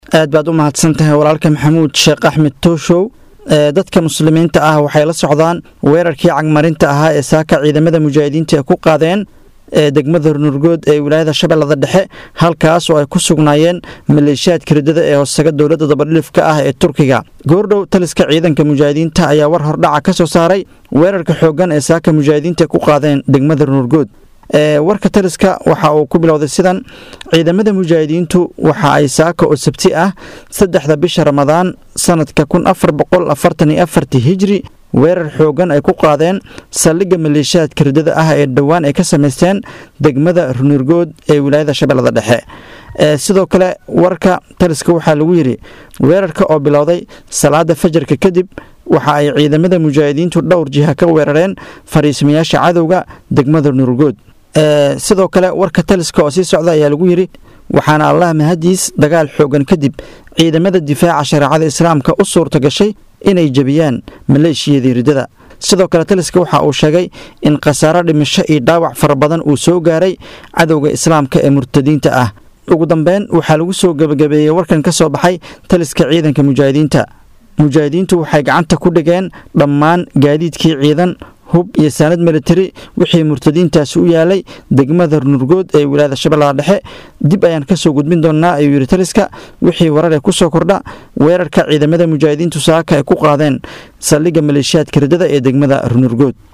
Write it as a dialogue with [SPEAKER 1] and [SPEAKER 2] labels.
[SPEAKER 1] aad baad u mahadsan tahay walaalka maxamuud sheekh axmed tooshow dadka muslimiinta ah waxay la socdaan weerarkii cagmarinta ahaa ee saaka ciidamada mujaahidiinta ay ku qaadeen ee degmada nurgood ee wilaayada shabeellada dhexe halkaas oo ay ku sugnaayeen maleeshiyaadka riddada ee hoosaga dowladda dabadhilifka ah ee turkiga goordhow taliska ciidanka mujaahidiinta ayaa war hordhaca ka soo saaray weerarka xooggan ee saaka mujaahidiinta ku qaadeen degmada nurgood warka taliska waxa uu ku bilowday sidan ciidamada mujaahidiintu waxa ay saaka oo sabti ah saddexda bisha ramadaan sanadka kun afar boqol afartan iyo afartii hijri weerar xoogan ay ku qaadeen saldhigga maleeshiyaadka riddada ah ee dhowaan ay ka samaysteen degmada runurgood ee wilaayada shabeellada dhexe sidoo kale warka taliska waxaa lagu yidhi weerarka oo bilowday salaada fajarka kadib waxa ay ciidamada mujaahidiintu dhowr jiha ka weerareen fariismayaasha cadowga degmada nurgood sidoo kale warka taliska oo sii socda ayaa lagu yidhi waxaana allah mahadiis dagaal xoogan kadib ciidamada difaaca shareecada islaamka u suurta gashay inay jebiyaan maleeshiyadii riddada sidoo kale taliska waxa uu sheegay in khasaaro dhimasho iyo dhaawac fara badan uu soo gaaray cadowga islaamka ee murtadiinta ah ugu dambeyn waxaa lagu soo gebagabeeyey warkan ka soo baxay taliska ciidanka mujaahidiinta mujaahidiintu waxay gacanta ku dhigeen dhammaan gaadiidkii ciidan hub iyo saanad militari wixii murtadiintaasi u yaalay degmada nurgood ee wilaayada shabeellada dhexe dib ayaan kasoo gudbin doonnaa ayuu yidhi taliska wixii warar ee kusoo kordha weerarka ciidamada mujaahidiintu saaka ay ku qaadeen saldhigga maleeshiyaadka riddada ee degmada nurgood